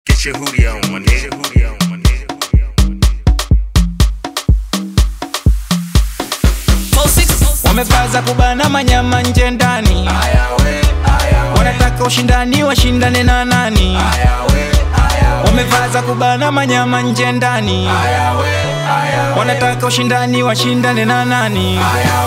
Get your hoodie on, my nigga. Hoodie on, my nigga. wamepaza kubana manyama nje ndani wanataka ushindani washindane na nani wamevaza kubana manyama nje ndani wanataka ushindani washindane na nani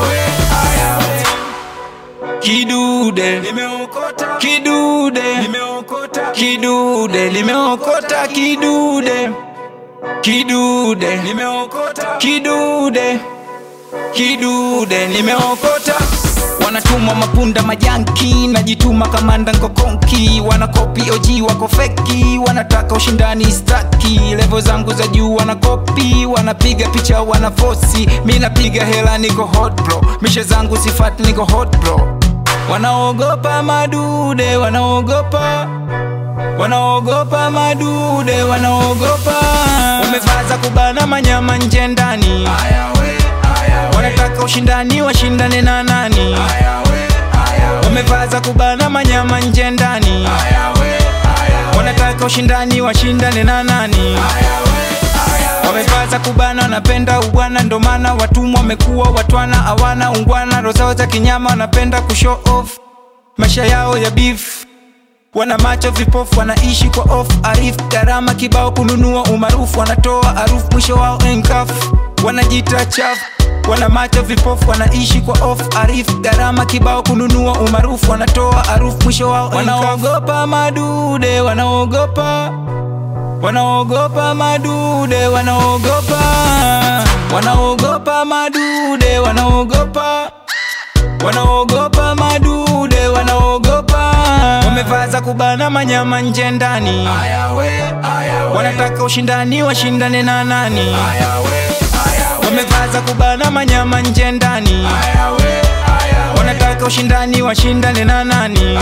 kidude kidude kidude limeokota kidude kidude kidude kidude nimeokota wanatumwa mapunda majanki najituma kamanda nkokonki wanakopi oji wako feki wanataka ushindani staki levo zangu za juu wanakopi wanapiga picha wanafosi mi napiga hela niko hot bro mishe zangu sifat niko hot bro wanaogopa madude wanaogopa wanaogopa madude wanaogopa wamevaza kubana manyama nje ndani wanataka ushindani washindane na nani wamevaza kubana manyama nje ndani wanataka ushindani washindane na nani wamevaza kubana wanapenda ubwana ndo maana watumwa wamekuwa watwana hawana ungwana rozao za kinyama wanapenda kushow off maisha yao ya beef wana macho vipofu wanaishi kwa off arif gharama kibao kununua umaarufu wanatoa harufu mwisho wao enkafu wanajita chafu wana macho vipofu wanaishi kwa off arif gharama kibao kununua umaarufu wanatoa harufu mwisho wao wanaogopa madude wanaogopa wanaogopa madude wanaogopa wanaogopa madude wanaogopa wanaogopa madude wanaogopa wamevaza kubana manyama nje ndani wanataka ushindani washindane na nani wamevaza kubana manyama nje ndani wanataka ushindani washindane na nani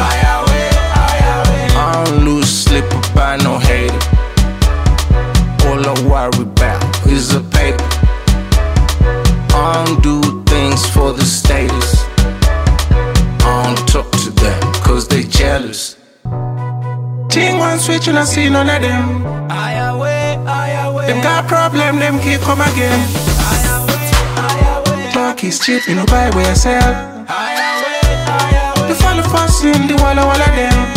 I don't lose sleep about no hater. All I worry about is the paper. I don't do things for the status. I don't talk to them cause they jealous. Ting one switch and I see none of them. Them got problem, them keep come again. Talk is cheap, you know buy where I sell. The follow fast in the wall all of them.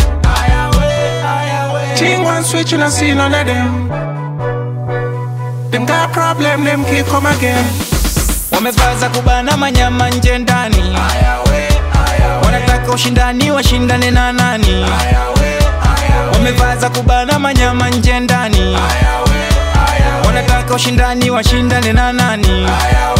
Ting one switch and I see none of them. Them got problem, them keep come again. wamevaza kubana manyama nje ndani wanataka ushindani washindane na nani wamevaza kubana manyama nje ndani wanataka ushindani washindane na nani